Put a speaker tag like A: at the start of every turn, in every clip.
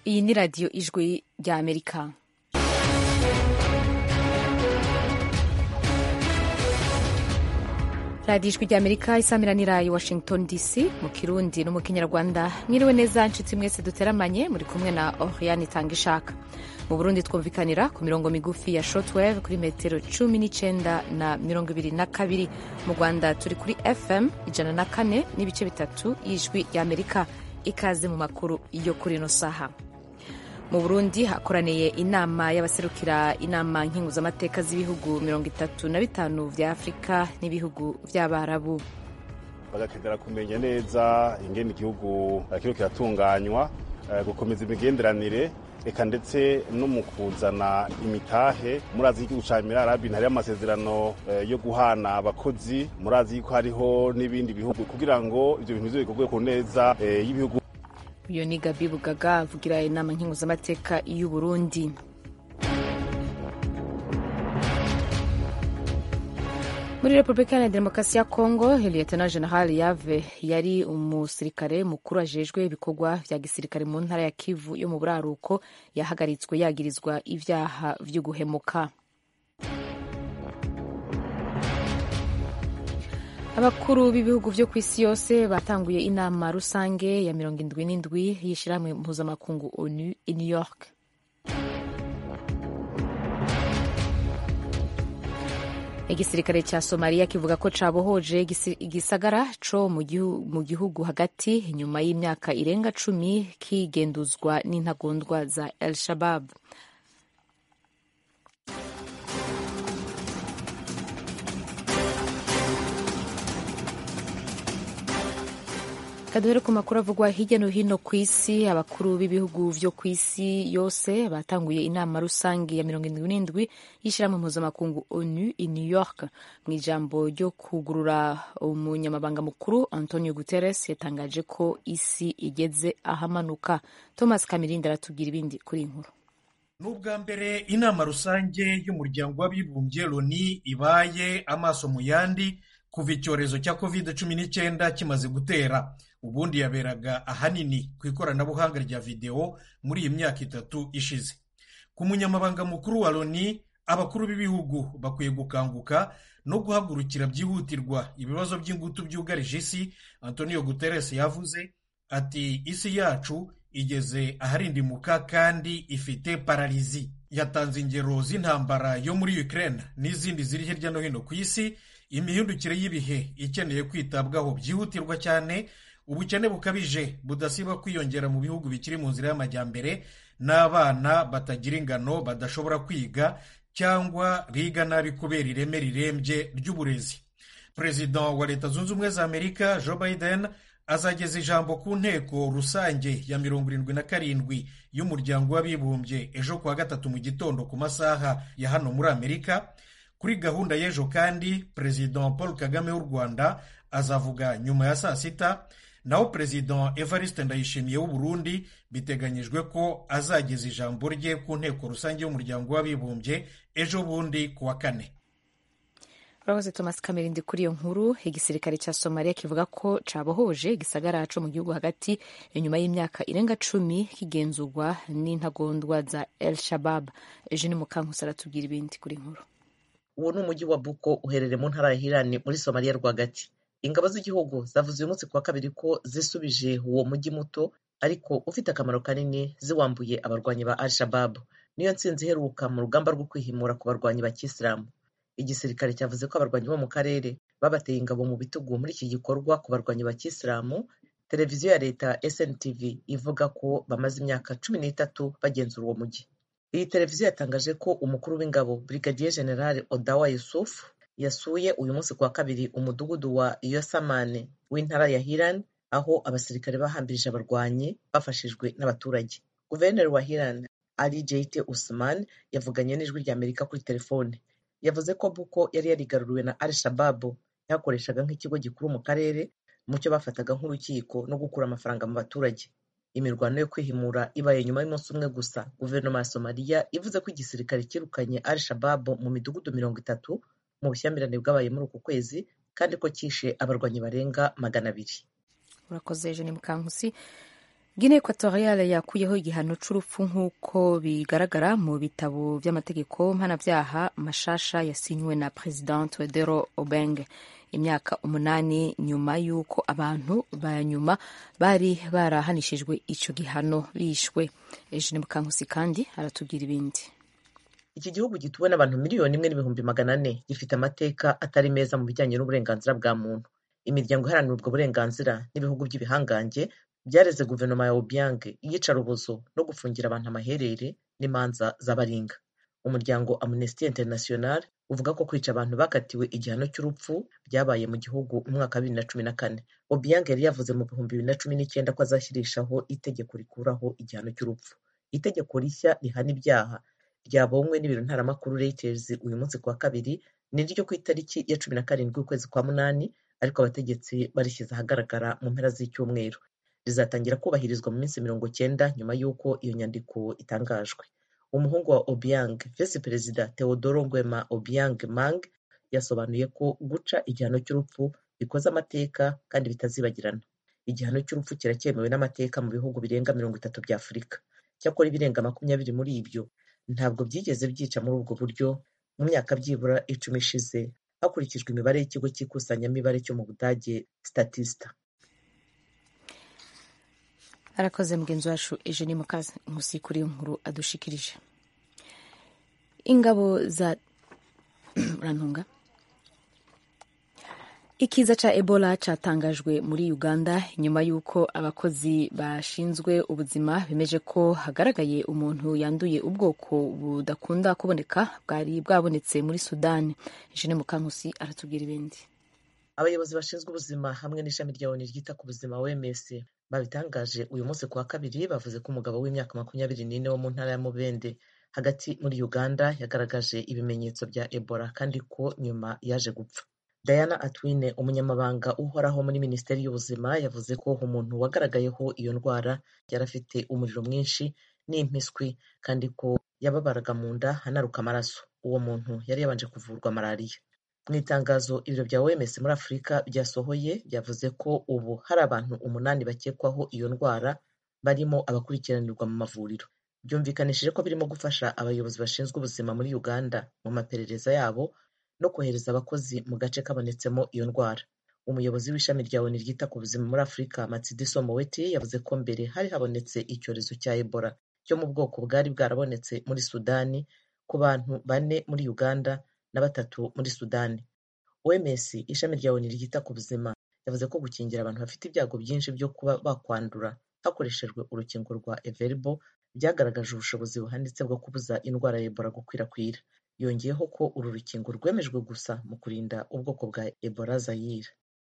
A: iyi ni radiyo ijwi rya amerika radiyo ijwi rya amerika isamiranira i washington dc mu kirundi no mu kinyarwanda mwiriwe neza nshuti mwese duteramanye muri kumwe na oriane itanga ishaka mu burundi twumvikanira ku mirongo migufi ya shortwave kuri metero cumi n'icyenda na mirongo ibiri na kabiri mu rwanda turi kuri fm ijana na kane n'ibice bitatu y'ijwi rya amerika ikaze mu makuru yo kuri ino saha mu burundi hakoraniye inama y'abaserukira inama nkinguzamateka z'ibihugu mirongo itatu na bitanu vya afurika n'ibihugu vy'abarabu
B: bagakenera kumenya neza ingene igihugu kiriko kiratunganywa gukomeza imigenderanire eka ndetse no mu kuzana imitahe murazi y'igihugu ca emirarabi hariho amasezerano yo guhana abakozi murazi yuko hariho n'ibindi bihugu kugira ngo ivyo bintu bize bikorwe ku neza y'ibihugu
A: uyu ni gabi bugaga avugira inama nkinguzamateka y'u burundi muri repubulika ya demokarasi ya kongo lieutenant general yave yari umusirikare mukuru ajejwe ibikorwa vya gisirikare mu ntara ya kivu yo mu buraruko yahagaritswe yagirizwa ivyaha vyo guhemuka abakuru b'ibihugu vyo ku isi yose batanguye inama rusange ya mirongo indwi n'indwi y'ishirahamwe mpuzamakungu onu i new york igisirikare ca somaliya kivuga ko cabohoje igisagara co mu gihugu hagati nyuma y'imyaka irenga cumi kigenduzwa n'intagondwa za el shabab kaduhere ku makuru avugwa hirya no hino ku isi abakuru b'ibihugu vyo ku isi yose batanguye inama rusange ya mirongo indwi n'indwi y'ishirahamwe mpuzamakungu onu i new york mu ijambo ryo kugurura umunyamabanga mukuru antonio guterres yatangaje ko isi igeze ahamanuka thomas kamirindi aratubwira ibindi kuri iyi nkuru
C: ni ubwa mbere inama rusange y'umuryango w'abibumbye loni ibaye amaso mu yandi kuva icyorezo cya covid cumi n'icyenda kimaze gutera ubundi yaberaga ahanini ku ikoranabuhanga rya videwo muri iyi myaka itatu ishize ku munyamabanga mukuru wa loni abakuru b'ibihugu bakwiye gukanguka no guhagurukira byihutirwa ibibazo by'ingutu byugarije isi antonio guterres yavuze ati isi yacu igeze aharindimuka kandi ifite pararizi yatanze ingero z'intambara yo muri ukraine n'izindi ziri hirya no hino ku isi imihindukire y'ibihe ikeneye kwitabwaho byihutirwa cyane ubukene bukabije budasiba kwiyongera mu bihugu bikiri mu nzira y'amajyambere n'abana batagira ingano badashobora kwiga cyangwa biga nabi kubera ireme rirembye ry'uburezi perezida wa leta zunze ubumwe za amerika joe biden azageza ijambo ku nteko rusange ya mirongo irindwi na karindwi y'umuryango w'abibumbye ejo kuwa gatatu mu gitondo ku masaha ya hano muri amerika kuri gahunda y'ejo kandi perezida paul kagame w'u rwanda azavuga nyuma ya saa sita naho perezida evariste ndayishimiye w'u burundi biteganyijwe ko azageza ijambo rye ku nteko rusange y'umuryango w'abibumbye ejo bundi ku wa kane
A: urakoze thomas kamerindi kuri iyo nkuru igisirikare cya somaliya kivuga ko cabohoje igisagara co mu gihugu hagati inyuma y'imyaka irenga cumi kigenzurwa n'intagondwa za el shabab ejo ni mukankusi aratubwira ibindi kuri nkuru
D: uwo ni umujyi wa buko uherereye mu ntara ya hirani muri somaliya rwagati ingabo z'igihugu zavuze uyu munsi ku wa kabiri ko zisubije uwo mujyi muto ariko ufite akamaro kanini ziwambuye abarwanyi ba al shababu niyo ntsinzi iheruka mu rugamba rwo kwihimura ku barwanyi ba kisilamu igisirikare cyavuze ko abarwanyi bo mu karere babateye ingabo mu bitugu muri iki gikorwa ku barwanyi ba kisilamu televiziyo ya leta SNTV ivuga ko bamaze imyaka cumi n'itatu bagenzura uwo mujyi iyi televiziyo yatangaje ko umukuru w'ingabo brigadier general odawa yusuf yasuye uyu munsi ku wa kabiri umudugudu wa yosamane w'intara ya hiran aho abasirikare bahambirije abarwanyi bafashijwe n'abaturage guverineri wa hiran ali jeite usman yavuganye n'ijwi rya amerika kuri telefone yavuze ko buko yari yarigaruriwe na al shababu yakoreshaga nk'ikigo gikuru mu karere mu cyo bafataga nk'urukiko no gukura amafaranga mu baturage imirwano yo kwihimura ibaye nyuma y'umunsi umwe gusa guverinoma ya somaliya ivuze ko igisirikare cyirukanye al shababu mu midugudu mirongo itatu mu bushyamirane bwabaye muri uku kwezi kandi ko cyishe abarwanyi barenga magana abiri
A: urakoze ejo ni mukankusi Guinea Equatoriale yakuyeho igihano c'urupfu nk'uko bigaragara mu bitabo vy'amategeko mpanavyaha mashasha yasinywe na President Teodoro Obiang imyaka umunani nyuma y'uko abantu ba nyuma bari barahanishijwe ico gihano bishwe. Eugene Mukankusi kandi aratubwira ibindi.
D: iki gihugu gituwe n'abantu miliyoni imwe n'ibihumbi magana ane gifite amateka atari meza mu bijyanye n'uburenganzira bwa muntu imiryango iharanira ubwo burenganzira n'ibihugu by'ibihangange byareze guverinoma ya obiang iyicarubozo no gufungira abantu amaherere n'imanza z'abaringa umuryango amnesty international uvuga ko kwica abantu bakatiwe igihano cy'urupfu byabaye mu gihugu mu mwaka wa bibiri na cumi na kane obiang yari yavuze mu bihumbi bibiri na cumi n'icyenda ko azashyirishaho itegeko rikuraho igihano cy'urupfu itegeko rishya rihana ibyaha ryabonywe n'ibiro ntaramakuru Reuters uyu munsi kuwa kabiri ni ryo ku itariki ya cumi na karindwi ukwezi kwa munani ariko abategetsi barishyize ahagaragara mu mpera z'icyumweru rizatangira kubahirizwa mu minsi mirongo cyenda nyuma y'uko iyo nyandiko itangajwe umuhungu wa obiang visi perezida teodoro ngwema obiang mang yasobanuye ko guca igihano cy'urupfu bikoze amateka kandi bitazibagirana igihano cy'urupfu kiracyemewe n'amateka mu bihugu birenga mirongo itatu bya afurika cyakora ibirenga makumyabiri muri ibyo ntabwo byigeze byica muri ubwo buryo mu myaka byibura icumi ishize hakurikijwe imibare y'ikigo cy'ikusanyamibare cyo mu budage statista
A: arakoze mugenzi wacu Eugenie Mukazi nkusi kuri iyo nkuru adushikirije ingabo za urantunga ikiza ca ebola catangajwe muri uganda nyuma y'uko abakozi bashinzwe ubuzima bemeje ko hagaragaye umuntu yanduye ubwoko budakunda kuboneka bwari bwabonetse muri sudani jene mukankusi aratubwira ibindi
D: abayobozi bashinzwe ubuzima hamwe n'ishami rya oni ryita ku buzima wms babitangaje uyu munsi ku wa kabiri bavuze ko umugabo w'imyaka makumyabiri n'ine wo mu ntara ya mubende hagati muri uganda yagaragaje ibimenyetso bya ebola kandi ko nyuma yaje gupfa Diana Atwine umunyamabanga uhoraho muri minisiteri y'ubuzima yavuze ko umuntu wagaragayeho iyo ndwara yari afite umuriro mwinshi n'impiswi kandi ko yababaraga mu nda anaruka amaraso uwo muntu yari yabanje kuvurwa malariya mu itangazo ibiro bya OMS muri Afurika byasohoye byavuze ko ubu hari abantu umunani bakekwaho iyo ndwara barimo abakurikiranirwa mu mavuriro byumvikanishije ko birimo gufasha abayobozi bashinzwe ubuzima muri Uganda mu maperereza yabo no kohereza abakozi mu gace kabonetsemo iyo ndwara umuyobozi w'ishami rya oni ryita ku buzima muri afurika matsidiso moweti yavuze ko mbere hari habonetse icyorezo cya ebola cyo mu bwoko bwari bwarabonetse muri sudani ku bantu bane muri uganda na batatu muri sudani oms ishami rya oni ryita ku buzima yavuze ko gukingira abantu bafite ibyago byinshi byo kuba bakwandura hakoreshejwe urukingo rwa everbo byagaragaje ubushobozi buhanitse bwo kubuza indwara ya ebola gukwirakwira yongeyeho ko uru rukingo rwemejwe gusa mu kurinda ubwoko bwa ebola zayire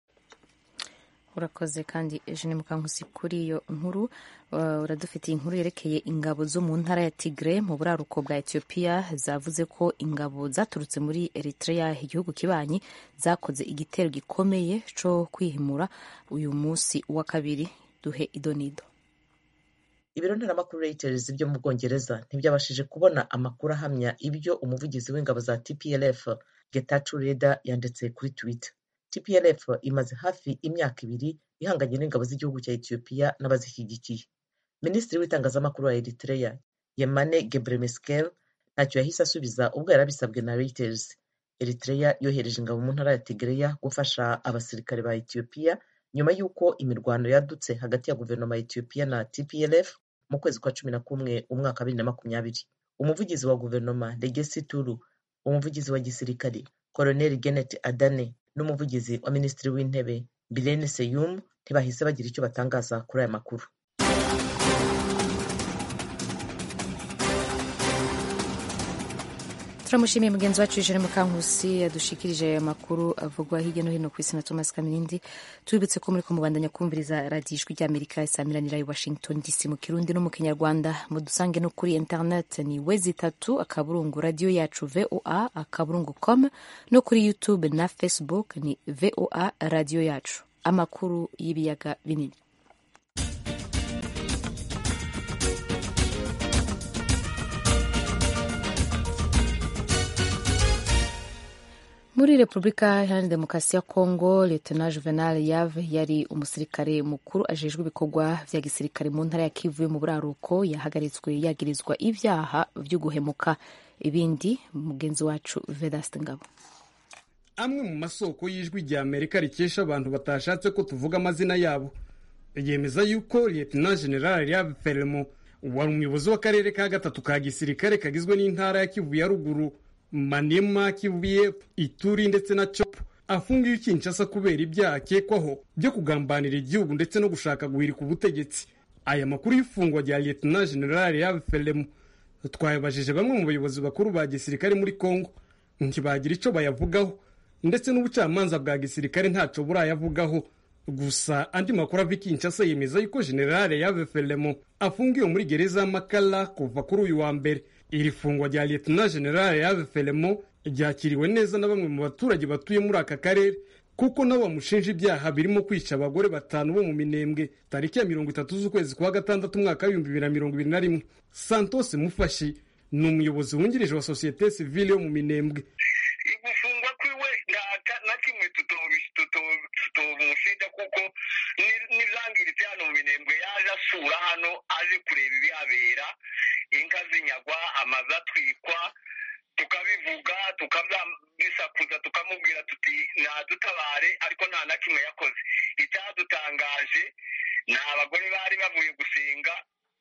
A: urakoze kandi eugene mukankusi kuri iyo nkuru uradufitiye inkuru yerekeye ingabo zo mu ntara ya tigre mu buraruko bwa etiyopiya zavuze ko ingabo zaturutse muri eritrea igihugu kibanyi zakoze igitero gikomeye cyo kwihimura uyu munsi wa kabiri duhe idonido
D: ibiro ntaramakuru Reuters byo mu bwongereza ntibyabashije kubona amakuru ahamya ibyo umuvugizi w'ingabo za tplf getachew reda yanditse kuri twitter tplf imaze hafi imyaka ibiri ihanganye n'ingabo z'igihugu cya etiyopiya n'abazishyigikiye minisitiri w'itangazamakuru wa eritrea yemane gebremeskel ntacyo yahise asubiza ubwo yari abisabwe na Reuters eritrea yohereje ingabo mu ntara ya tigreya gufasha abasirikare ba etiyopiya nyuma y'uko imirwano yadutse hagati ya guverinoma ya etiyopiya na tplf mu kwezi kwa cumi na kumwe umwaka wa bibiri na makumyabiri umuvugizi wa guverinoma legesi turu umuvugizi wa gisirikare koloneli genet adane n'umuvugizi wa minisitiri w'intebe birene seyum ntibahise bagira icyo batangaza kuri aya makuru
A: turamushimiye mugenzi wacu ijana mukankusi yadushikirije aya makuru avugwa hirya no hino ku isi na thomas kamirindi tubibutse ko muri kumubandanya kumviriza radiyo ijwi ry'amerika isamiranira i washington dc mu kirundi no mu kinyarwanda mudusange no kuri internet ni wezi itatu akaburungu radiyo yacu voa akaburungu com no kuri youtube na facebook ni voa radiyo yacu amakuru y'ibiyaga binini muri repubulika iharanira demokarasi ya kongo letona juvenal yave yari umusirikare mukuru ajejwe ibikorwa vya gisirikare mu ntara ya kivu yo mu buraruko yahagaritswe yagirizwa ibyaha vyo guhemuka ibindi mugenzi wacu vedaste ngabo
E: amwe mu masoko y'ijwi rya amerika rikesha abantu batashatse ko tuvuga amazina yabo yemeza yuko lieutenant general yave feremo wari umuyobozi w'akarere ka gatatu ka gisirikare kagizwe n'intara ya kivu ya ruguru manema kivu y'epfo ituri ndetse na copo afungiwe kinshasa kubera ibyaha akekwaho byo kugambanira igihugu ndetse no gushaka guhirika ubutegetsi aya makuru y'ifungwa rya lieutenant general yave feremo twayabajije bamwe mu bayobozi bakuru ba gisirikare muri congo ntibagira icyo bayavugaho ndetse n'ubucamanza bwa gisirikare ntacyo burayavugaho gusa andi makuru ava Kinshasa yemeza yuko generale yave feremo afungiwe muri gereza y'amakara kuva kuri uyu wa mbere iri fungwa rya lieutenant generale yave feremo ryakiriwe neza na bamwe mu baturage batuye muri aka karere kuko nabo bamushinja ibyaha birimo kwica abagore batanu bo mu minembwe tariki ya mirongo itatu z'ukwezi kwa gatandatu umwaka w'ibihumbi bibiri na mirongo ibiri na rimwe santos mufashi ni umuyobozi wungirije wa sosiyete sivile yo mu minembwe
F: gufungwa kwiwe na kimwe tutomushinja kuko n'izangiritse hano mu minembwe yaje asura hano aje kureba ibihabera inka zinyagwa amazu atwikwa tukabivuga tukabisakuza tukamubwira tuti nadutabare ariko nta na kimwe yakoze icyadutangaje ni abagore bari bavuye gusenga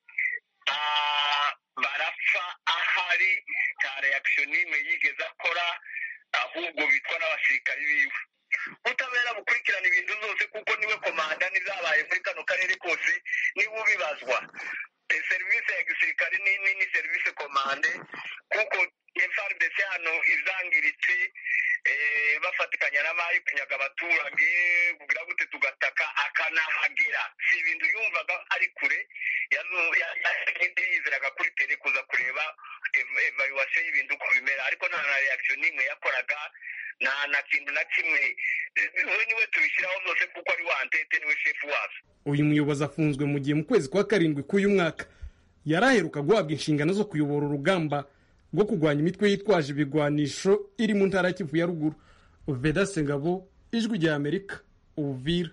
F: barapfa ahari nta reaction n'imwe yigeze akora ahubwo bitwa n'abasirikari biwe ubutabera bukurikirana ibintu zose kuko niwe komanda n'izabaye muri kano karere kose niwe ubibazwa serivisi ya gisirikare ni serivisi komande kuko FRDC hano izangiritse bafatikanya n'amayi kunyaga abaturage kugira gute tugataka akanahagera si ibintu yumvaga ari kure yizeraga kuri tele kuza kureba evaluation y'ibintu uko bimera ariko nta na reaction n'imwe yakoraga nta na kintu na kimwe we niwe tubishyiraho zose kuko ari wa antete niwe shefu wazo
E: uyu muyobozi afunzwe mu gihe mu kwezi kwa karindwi k'uyu mwaka yari aheruka guhabwa inshingano zo kuyobora urugamba rwo kurwanya imitwe yitwaje ibigwanisho iri mu ntara ya kivu ya ruguru vedase ngabo ijwi rya amerika uvira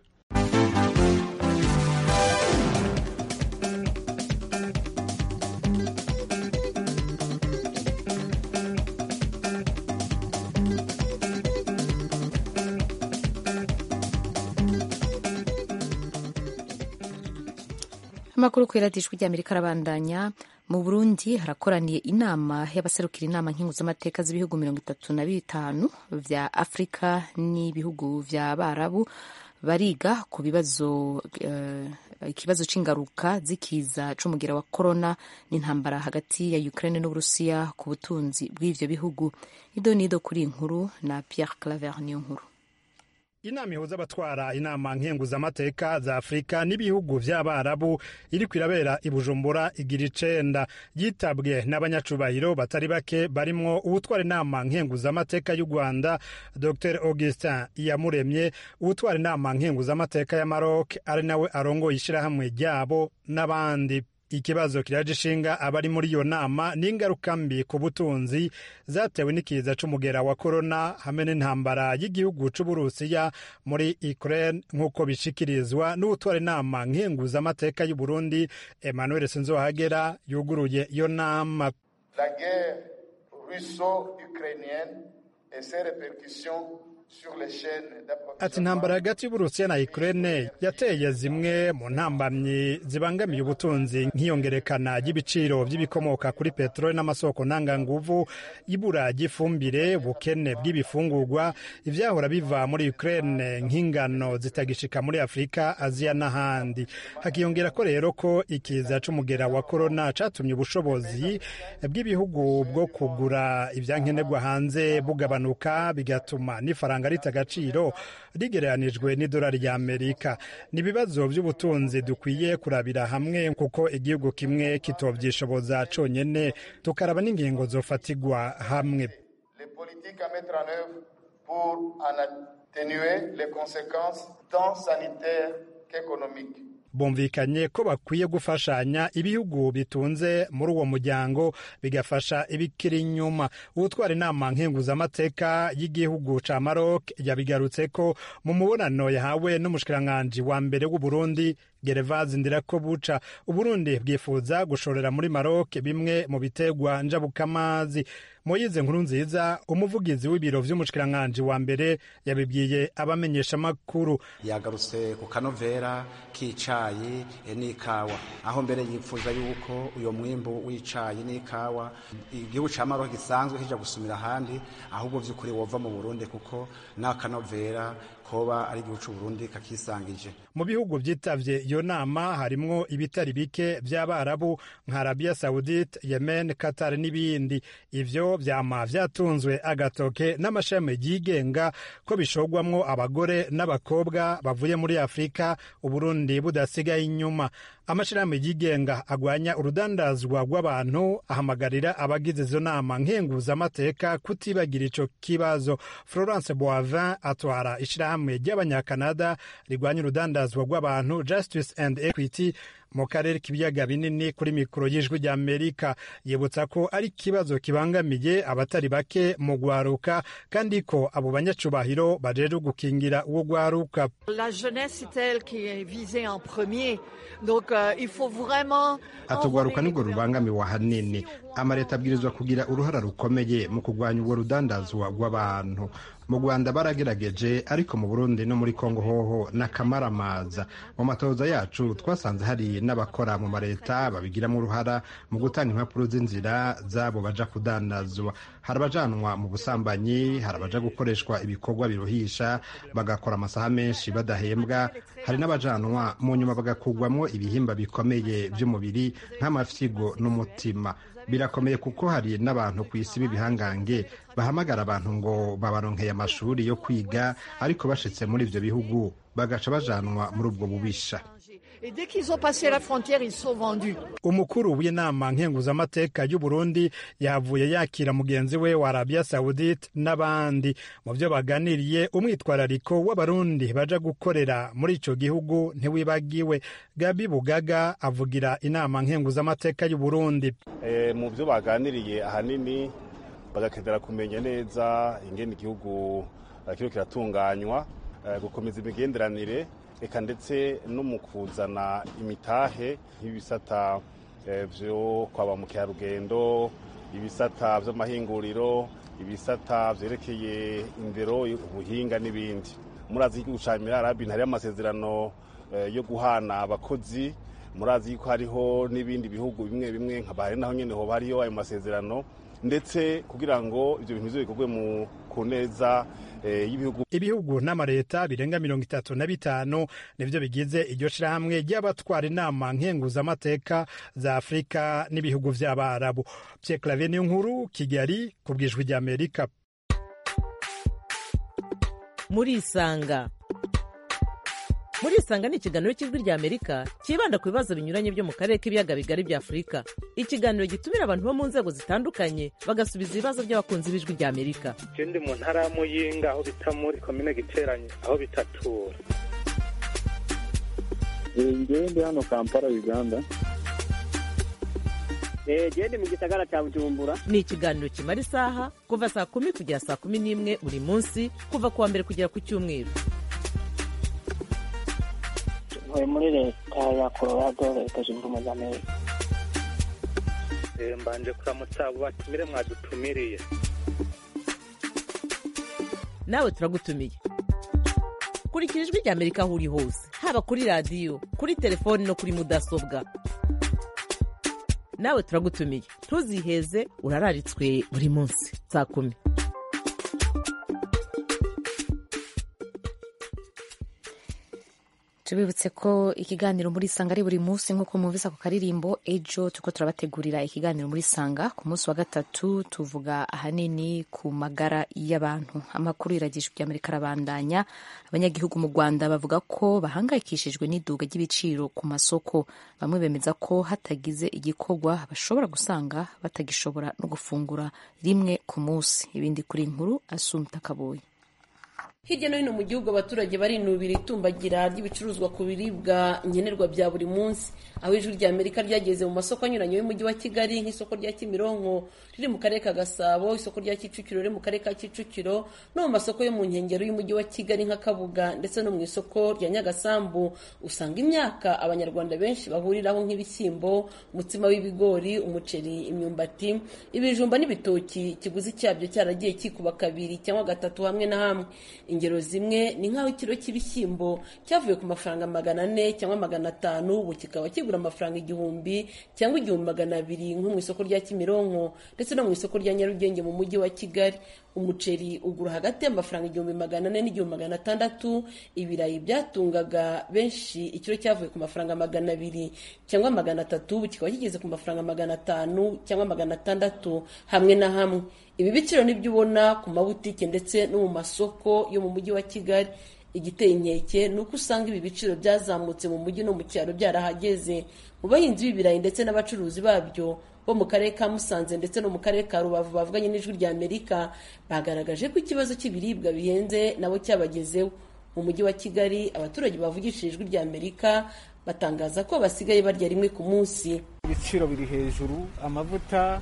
A: amakuru ku iradijwi ry'amerika arabandanya mu burundi harakoraniye inama y'abaserukira inama nkinguzamateka z'ibihugu mirongo itatu na bitanu vya afurika n'ibihugu vya barabu bariga ku bibazo uh, ikibazo c'ingaruka z'ikiza c'umugira wa korona n'intambara hagati ya ukraine n'uburusiya ku butunzi bw'ivyo bihugu ido nido kuri inkuru na pierre claver niyo nkuru
G: inama ihuza abatwara inama nkenguzamateka za afurika n'ibihugu vy'abarabu iriko irabera i bujumbura igira icenda yitabwe n'abanyacubahiro batari bake barimwo uwutwara inama nkenguzamateka y'u rwanda dr augustin iyamuremye uwutwara inama nkenguzamateka ya maroc ari nawe arongoye ishirahamwe ryabo n'abandi ikibazo kiraje ishinga abari muri iyo nama n'ingaruka mbi ku butunzi zatewe n'ikiza c'umugera wa korona hamwe n'intambara y'igihugu c'uburusiya muri ukraine nk'uko bishikirizwa n'utwara inama nkenguzamateka y'u burundi emmanuel sinzohagera yuguruye iyo nama
H: la guerre russo-ukrainienne et ses répercussions
G: ati intambara hagati y'uburusiya na ukraine yateye zimwe mu ntambamyi zibangamiye ubutunzi nk'iyongerekana ry'ibiciro by'ibikomoka kuri peteroli n'amasoko ntanganguvu ibura ry'ifumbire ubukene bw'ibifungurwa ivyahora biva muri ukraine nk'ingano zitagishika muri afurika aziya n'ahandi hakiyongera ko rero ko ikiza c'umugera wa korona catumye ubushobozi bw'ibihugu bwo kugura ivyankenerwa hanze bugabanuka bigatuma n'ifaranga faranga rita agaciro rigereranijwe n'idolari rya amerika ni ibibazo by'ubutunzi dukwiye kurabira hamwe kuko igihugu kimwe kitovyishoboza conyene tukaraba n'ingingo zofatigwa hamwe
H: pour en atténuer les conséquences tant sanitaires qu'économiques.
G: bumvikanye ko bakwiye gufashanya ibihugu bitunze muri uwo muryango bigafasha ibikiri inyuma uwutwara inama nkenguzamateka y'igihugu ca Maroc yabigarutse ko mu mubonano yahawe n'umushikiranganji wa mbere w'Uburundi Gervase Ndirakobuca Uburundi bwifuza gushorera muri Maroc bimwe mu biterwa njabukamazi Moyize nkuru nziza umuvugizi w'ibiro vy'umushikiranganji wa mbere yabibwiye abamenyesha makuru
I: yagarutse ku kanovera k'icayi n'ikawa aho mbere yifuza yuko uyo mwimbu w'icayi n'ikawa igihugu ca Maroc gisanzwe kija gusumira ahandi ahubwo vy'ukuri wova mu Burundi kuko n'akanovera koba ari igihugu c'Uburundi kakisangije
G: mu bihugu vyitavye iyo nama harimwo ibitari bike vy'abarabu nka Arabia Saudite Yemen Qatar n'ibindi ivyo vyama vyatunzwe agatoke n'amashami yigenga ko bishogwamwo abagore n'abakobwa bavuye muri Afrika Uburundi budasigaye inyuma amashirahamwe yigenga agwanya urudandazwa rw'abantu ahamagarira abagize izo nama nkenguzamateka kutibagira ico kibazo Florence Boivin atwara ishirahamwe ry'abanyakanada rigwanya urudandazwa rw'abantu Justice and Equity mu karere k'ibiyaga binini kuri mikoro y'ijwi rya amerika yibutsa ko ari ikibazo kibangamiye abatari bake mu gwaruka kandi ko abo banyacubahiro bajejwe gukingira uwo gwaruka atugwaruka nibwo rubangamiwe ahanini amaleta abwirizwa kugira uruhara rukomeye mu kurwanya ubwo rudandazwa rw'abantu mu rwanda baragerageje ariko mu burundi no muri kongo hoho n'akamaramaza mu matoza yacu twasanze hari n'abakora mu mareta babigiramo uruhara mu gutanga impapuro z'inzira zabo baja kudandazwa hari abajanwa mu busambanyi hari abaja gukoreshwa ibikorwa biruhisha bagakora amasaha menshi badahembwa hari n'abajanwa mu nyuma bagakugwamwo ibihimba bikomeye by'umubiri nk'amafyigo n'umutima birakomeye kuko hari n'abantu ku isi b'ibihangange bahamagara abantu ngo babaronkeye amashuri yo kwiga ariko bashitse muri ivyo bihugu bagaca bajanwa muri ubwo bubisha umukuru w'inama nkenguzamateka y'u Burundi yavuye yakira mugenzi we wa Arabia Saudite n'abandi mu byo baganiriye umwitwarariko w'abarundi baja gukorera muri ico gihugu ntiwibagiwe Gabi Bugaga avugira inama nkenguzamateka y'u Burundi
B: e, mu byo baganiriye ahanini bagakenera kumenya neza ingene igihugu kiriho kiratunganywa gukomeza imigenderanire eka ndetse no mu kuzana imitahe nk'ibisata byo kwa ba mukerarugendo ibisata by'amahinguriro ibisata byerekeye indero ubuhinga n'ibindi murazi igihugu cya emirarabi hariho amasezerano yo guhana abakozi murazi ko hariho n'ibindi bihugu bimwe bimwe nka bahari naho nyine hoba hariyo ayo masezerano ndetse kugira ngo ibyo bintu bize bikorwe mu ku neza y'ibihugu
G: ibihugu n'amareta birenga mirongo itatu na bitanu nivyo bigize iryo shirahamwe ry'abatwara inama nkenguzamateka za afurika n'ibihugu vy'abarabu pye clavier niyo nkuru kigali ku bwijwi ry'amerika
J: murisanga murisanga ni ikiganiro cy'ijwi ry'amerika cyibanda ku bibazo binyuranye byo mu karere k'ibiyaga bigari bya afurika ikiganiro gitumira abantu bo mu nzego zitandukanye bagasubiza ibibazo by'abakunzi b'ijwi ry'amerika
K: je ndi mu ntara ya muyinga aho bita muri komine giteranye aho bitatura
L: ngewe ndi hano kampala uganda
M: gende mu gisagara cya bujumbura
J: ni ikiganiro kimara isaha kuva saa kumi kugera saa kumi n'imwe buri munsi kuva ku wa mbere kugera ku cyumweru
M: ntuye muri leta ya colorado leta zunze ubumwe za amerika
K: mbanje kuramutsa abo batumire mwadutumiriye
J: nawe turagutumiye kurikira ijwi rya amerika aho uri hose haba kuri radiyo kuri telefoni no kuri mudasobwa nawe turagutumiye ntuziheze urararitswe buri munsi saa kumi
A: tubibutse ko ikiganiro muri sanga ari buri munsi nk'uko mwumvise ako karirimbo ejo turiko turabategurira ikiganiro muri sanga ku munsi wa gatatu tuvuga ahanini ku magara y'abantu amakuru y'iragijwe ry'amerika arabandanya abanyagihugu mu rwanda bavuga ko bahangayikishijwe n'iduga ry'ibiciro ku masoko bamwe bemeza ko hatagize igikorwa bashobora gusanga batagishobora no gufungura rimwe ku munsi ibindi kuri nkuru asumta kabuye
N: hirya no hino mu gihugu abaturage barinubira itumbagira ry'ibicuruzwa ku biribwa nkenerwa bya buri munsi aho ijwi rya amerika ryageze mu masoko anyuranye y'umujyi wa kigali nk'isoko rya kimironko riri mu karere ka gasabo isoko rya kicukiro riri mu karere ka kicukiro no mu masoko yo mu nkengero y'umujyi wa kigali nka kabuga ndetse no mu isoko rya nyagasambu usanga imyaka abanyarwanda benshi bahuriraho nk'ibishyimbo umutsima w'ibigori umuceri imyumbati ibijumba n'ibitoki ikiguzi cyabyo cyaragiye kikuba kabiri cyangwa gatatu hamwe na hamwe ingero zimwe ni nk'aho ikiro cy'ibishyimbo cyavuye ku mafaranga magana ane cyangwa magana atanu ubu kikaba kigura amafaranga igihumbi cyangwa igihumbi magana abiri nko mu isoko rya kimironko ndetse no mu isoko rya nyarugenge mu mujyi wa kigali umuceri ugura hagati y'amafaranga igihumbi magana ane n'igihumbi magana atandatu ibirayi byatungaga benshi ikiro cyavuye ku mafaranga magana abiri cyangwa magana atatu ubu kikaba kigeze ku mafaranga magana atanu cyangwa magana atandatu hamwe na hamwe ibi biciro nibyo ubona ku mabutike ndetse no mu masoko yo mu mujyi wa kigali igiteye inkeke ni uko usanga ibi biciro byazamutse mu mujyi no mu cyaro byarahageze mu bahinzi b'ibirayi ndetse n'abacuruzi babyo bo mu karere ka musanze ndetse no mu karere ka rubavu bavuganye n'ijwi rya amerika bagaragaje ko ikibazo cy'ibiribwa bihenze nabo cyabagezeho mu mujyi wa kigali abaturage bavugishije ijwi rya amerika batangaza ko basigaye barya rimwe ku munsi
O: ibiciro biri hejuru amavuta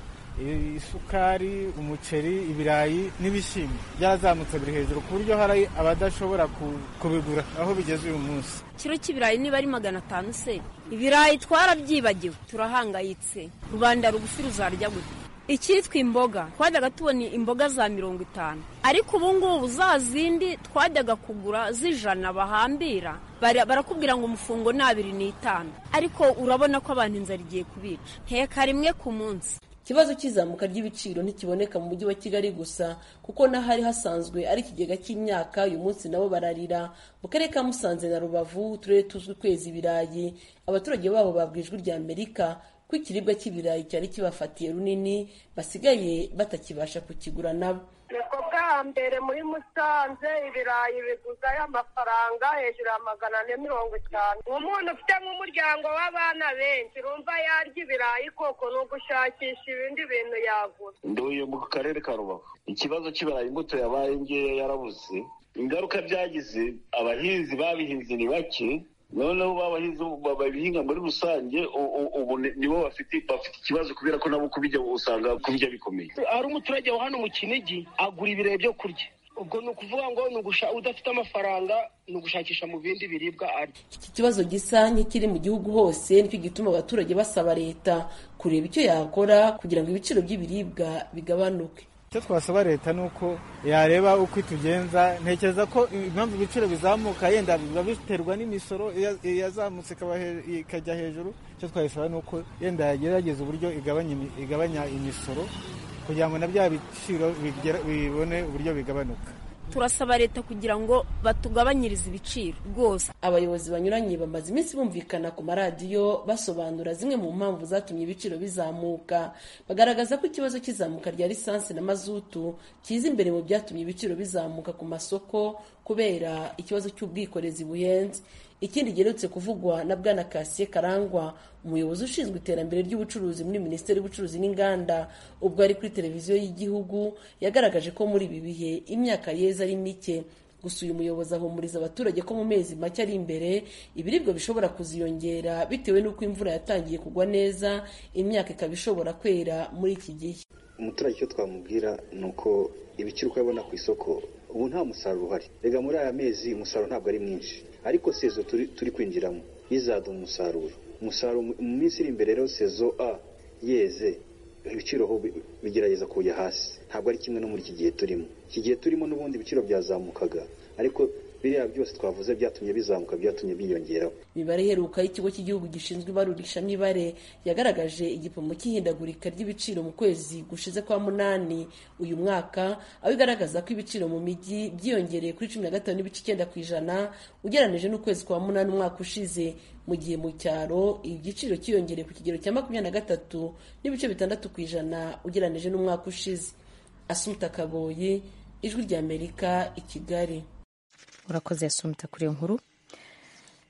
O: isukari umuceri ibirayi n'ibishyimbo byarazamutse biri hejuru ku buryo hari abadashobora kubigura aho bigeze uyu munsi
P: ikiro cy'ibirayi niba ari magana atanu se ibirayi twarabyibagiwe turahangayitse rubanda rugufi ruzarya gute icyitwa imboga twajyaga tubona imboga za mirongo itanu ariko ubu ngubu za zindi twajyaga kugura z'ijana bahambira barakubwira ngo umufungo ni abiri n'itanu ariko urabona ko abantu inzara igiye kubica nteka rimwe ku munsi
N: ikibazo cy'izamuka ry'ibiciro ntikiboneka mu mujyi wa kigali gusa kuko n'ahari hasanzwe ari ikigega cy'imyaka uyu munsi nabo bararira mu karere ka musanze na rubavu uturere tuzwi kwezi ibirayi abaturage babo babwa ijwi rya amerika ko ikiribwa cy'ibirayi cyari kibafatiye runini basigaye batakibasha kukigura nabo
Q: nibwo bwa mbere muri musanze ibirayi biguzayo amafaranga hejuru ya magana ane mirongo itanu umuntu ufite nk'umuryango w'abana benshi urumva yarya ibirayi koko ni ugushakisha ibindi bintu yagura
R: nduye mu karere ka rubavu ikibazo cy'ibirayi imbuto yabaye ngeya yarabuze ingaruka byagize abahinzi babihinze ni bake noneho babahinzi babihinga muri rusange ubu nibo bafite bafite ikibazo kubera ko nabo kubijya usanga kubijya bikomeye
S: hari umuturage wa hano mu kinigi agura ibirayi byo kurya ubwo ni ukuvuga ngo udafite amafaranga ni ugushakisha mu bindi biribwa arya
N: iki kibazo gisa nk'ikiri mu gihugu hose nicyo gituma abaturage basaba leta kureba icyo yakora kugira ngo ibiciro by'ibiribwa bigabanuke
O: icyo twasaba leta ni uko yareba uko itugenza ntekereza ko impamvu ibiciro bizamuka yenda biba biterwa n'imisoro yazamutse ikajya hejuru icyo twayisaba ni uko yenda yagerageza uburyo igabanya imisoro kugira ngo na bya biciro bibone uburyo bigabanuka
P: turasaba leta kugira ngo batugabanyirize ibiciro rwose
N: abayobozi banyuranye bamaze iminsi bumvikana ku maradiyo basobanura zimwe mu mpamvu zatumye ibiciro bizamuka bagaragaza ko ikibazo cy'izamuka rya lisansi na mazutu kiza imbere mu byatumye ibiciro bizamuka ku masoko kubera ikibazo cy'ubwikorezi buhenze ikindi giherutse kuvugwa na bwana kasiye karangwa umuyobozi ushinzwe iterambere ry'ubucuruzi muri minisiteri y'ubucuruzi n'inganda ubwo ari kuri televiziyo y'igihugu yagaragaje ko muri ibi bihe imyaka yeza ari mike gusa uyu muyobozi ahumuriza abaturage ko mu mezi make ari imbere ibiribwa bishobora kuziyongera bitewe n'uko imvura yatangiye kugwa neza imyaka ikaba ishobora kwera muri iki gihe
T: umuturage icyo twamubwira ni uko ibiciro uko abibona ku isoko ubu nta musaruro uhari rega muri aya mezi umusaruro ntabwo ari mwinshi ariko sezo turi kwinjiramo izaduha umusaruro umusaruro mu minsi iri imbere rero sezo a yeze ibiciro bigerageza kujya hasi ntabwo ari kimwe no muri iki gihe turimo iki gihe turimo n'ubundi ibiciro byazamukaga ariko biriya byose twavuze byatumye bizamuka byatumye byiyongeraho
N: imibare iheruka y'ikigo cy'igihugu gishinzwe ibarurishamibare yagaragaje igipimo cy'ihindagurika ry'ibiciro mu kwezi gushize kwa munani uyu mwaka aho igaragaza ko ibiciro mu mijyi byiyongereye kuri cumi na gatanu n'ibice icyenda ku ijana ugereranije n'ukwezi kwa munani umwaka ushize mu gihe mu cyaro igiciro cyiyongereye ku kigero cya makumyabiri na gatatu n'ibice bitandatu ku ijana ugereranije n'umwaka ushize asumuta kaboyi ijwi ry'amerika i kigali
A: urakoze yasumita kuri iyo nkuru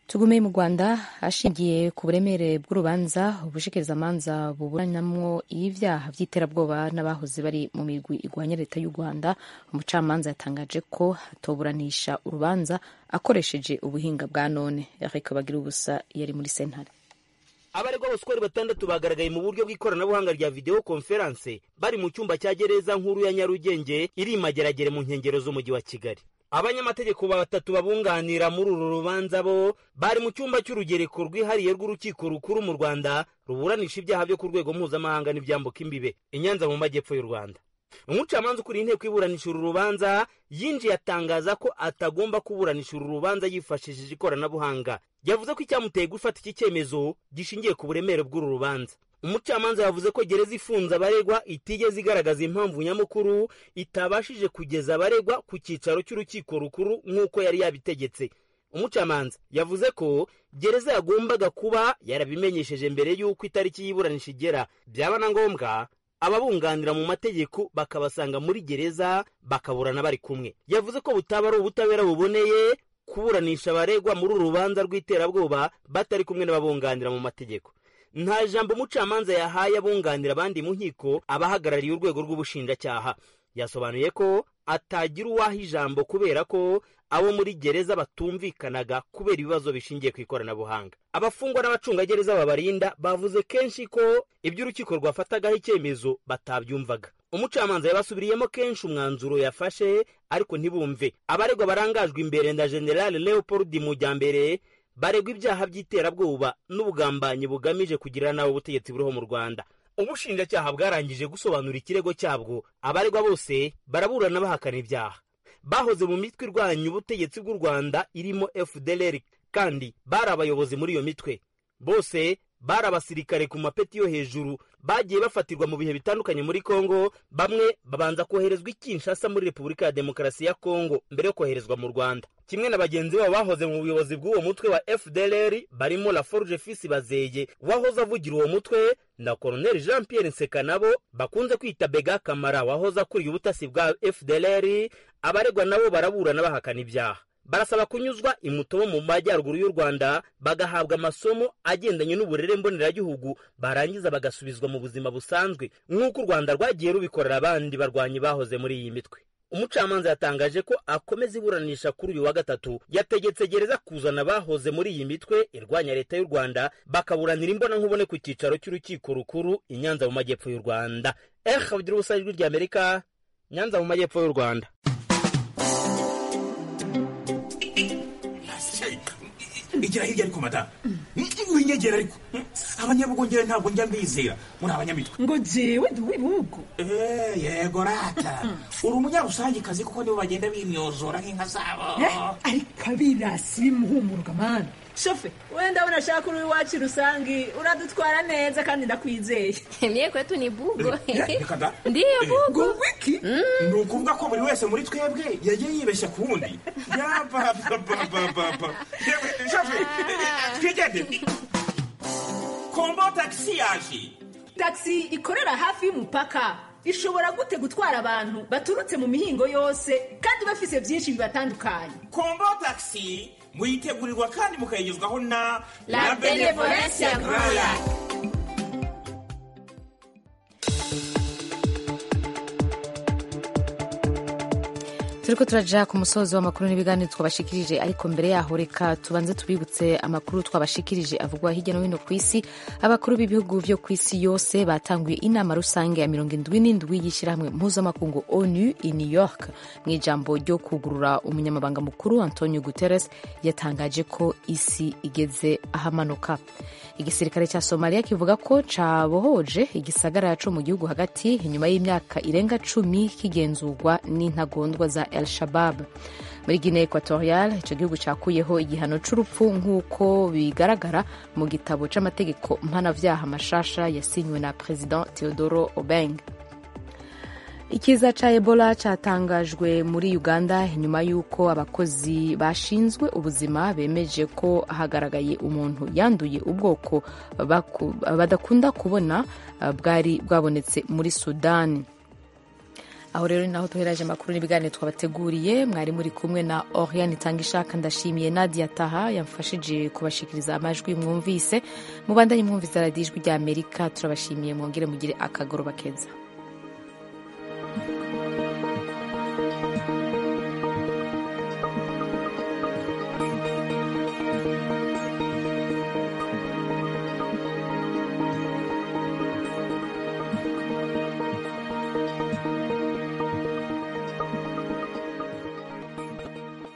A: tugume mu rwanda ashingiye ku buremere bw'urubanza ubushikirizamanza buburanamwo ibyaha by'iterabwoba n'abahoze bari mu migwi igwanya leta y'u rwanda umucamanza yatangaje ko atoburanisha urubanza akoresheje ubuhinga bwa none eric bagira ubusa yari muri sentare
U: abaregwa bose uko ari batandatu bagaragaye mu buryo bw'ikoranabuhanga rya videwo konferanse bari mu cyumba cya gereza nkuru ya nyarugenge iri i mageragere mu nkengero z'umujyi wa kigali abanyamategeko batatu babunganira muri uru rubanza bo bari mu cyumba cy'urugereko rwihariye rw'urukiko rukuru mu rwanda ruburanisha ibyaha byo ku rwego mpuzamahanga n'ibyambuka imbibe i nyanza mu majyepfo y'u rwanda umucamanza ukuriye inteko iburanisha uru rubanza yinjiye atangaza ko atagomba kuburanisha uru rubanza yifashishije ikoranabuhanga yavuze ko icyamuteye gufata iki cyemezo gishingiye ku buremere bw'uru rubanza umucamanza yavuze ko gereza ifunze abaregwa itigeze igaragaza impamvu nyamukuru itabashije kugeza abaregwa ku cyicaro cy'urukiko rukuru nk'uko yari yabitegetse umucamanza yavuze ko gereza yagombaga kuba yarabimenyesheje mbere y'uko itariki y'iburanisha igera byaba na ngombwa ababunganira mu mategeko bakabasanga muri gereza bakaburana bari kumwe yavuze ko butaba ari ubutabera buboneye kuburanisha abaregwa muri uru rubanza rw'iterabwoba batari kumwe n'ababunganira mu mategeko nta jambo umucamanza yahaye abunganira abandi mu nkiko abahagarariye urwego rw'ubushinjacyaha yasobanuye ko atagira uwaha ijambo kubera ko abo muri gereza batumvikanaga kubera ibibazo bishingiye ku ikoranabuhanga abafungwa n'abacungagereza babarinda bavuze kenshi ko ibyo urukiko rwafatagaho icyemezo batabyumvaga umucamanza yabasubiriyemo kenshi umwanzuro yafashe ariko ntibumve abaregwa barangajwe imbere na generale leopold mujyambere baregwa ibyaha by'iterabwoba n'ubugambanyi bugamije kugira nawe ubutegetsi buriho mu rwanda ubushinjacyaha bwarangije gusobanura ikirego cyabwo abaregwa bose baraburana bahakana ibyaha bahoze mu mitwe irwanya ubutegetsi bw'u rwanda irimo fdlr kandi bari abayobozi muri iyo mitwe bose bari abasirikare ku mapeti yo hejuru bagiye bafatirwa mu bihe bitandukanye muri kongo bamwe babanza koherezwa i kinshasa muri repubulika ya demokarasi ya kongo mbere yo koherezwa mu rwanda kimwe na bagenzi babo bahoze mu buyobozi bw'uwo mutwe wa fdlr barimo la forge fisi bazeye wahoze avugira uwo mutwe na colonel jean pierre nsekanabo bakunze kwita bega kamara wahoze akuriye ubutasi bwa fdlr abaregwa nabo baraburana bahakana ibyaha barasaba kunyuzwa imutobo mu majyaruguru y'u rwanda bagahabwa amasomo agendanye n'uburere mboneragihugu barangiza bagasubizwa mu buzima busanzwe nk'uko u rwanda rwagiye rubikorera abandi barwanyi bahoze muri iyi mitwe umucamanza yatangaje ko akomeza iburanisha kuri uyu wa gatatu yategetse gereza kuzana abahoze muri iyi mitwe irwanya leta y'u rwanda bakaburanira imbona nkubone ku cyicaro cy'urukiko rukuru i nyanza mu majyepfo y'u rwanda eh bagira ubusa ijwi ry'amerika nyanza mu majyepfo y'u rwanda
V: igira hirya ariko madamu winyegera ariko abanyabugongera ntabwo njya mbizera muri abanyamitwe
W: ngo jewe ndi uw'ibihugu
V: yego rata uri umunyarusangikazi kuko nibo bagenda bimyozora nk'inka zabo
W: ariko abirasi bimuhumuruka mani shofe wenda unashaka uri iwacu rusangi uradutwara neza kandi ndakwizeye
X: mie kwetu ni bugo
V: reka da
X: ndiyo bugo
W: wiki
V: ni ukuvuga ko buri wese muri twebwe yagiye yibeshya ku wundi yabababababa shofe twigende kombo tagisi yaje
W: tagisi ikorera hafi y'umupaka ishobora gute gutwara abantu baturutse mu mihingo yose kandi bafise byinshi bibatandukanye
V: kombo tagisi muyitegurirwa kandi mukayigezwaho na
X: La Benevolencia Royal.
A: turiko turaja ku musozo w'amakuru n'ibiganiro twabashikirije ariko mbere yaho reka tubanze tubibutse amakuru twabashikirije avugwa hirya no hino ku isi abakuru b'ibihugu vyo ku isi yose batanguye inama rusange ya mirongo indwi n'indwi y'ishyirahamwe mpuzamakungu onu i new york mu ijambo ryo kugurura umunyamabanga mukuru antonio guterres yatangaje ko isi igeze ahamanuka igisirikare cya somaliya kivuga ko cabohoje igisagara co mu gihugu hagati inyuma y'imyaka irenga cumi kigenzurwa n'intagondwa za el shabab muri guinea equatorial ico gihugu cakuyeho igihano c'urupfu nk'uko bigaragara mu gitabo c'amategeko mpanavyaha mashasha yasinywe na president theodoro obeng ikiza ca ebola catangajwe muri uganda inyuma y'uko abakozi bashinzwe ubuzima bemeje ko hagaragaye umuntu yanduye ubwoko badakunda kubona bwari bwabonetse muri sudani aho rero ni naho tuheraje amakuru n'ibiganiro twabateguriye mwari muri kumwe na oriane itanga ishaka ndashimiye nadia taha yamfashije kubashikiriza amajwi mwumvise mubandanye mwumvise radiyo ijwi rya amerika turabashimiye mwongere mugire akagoroba keza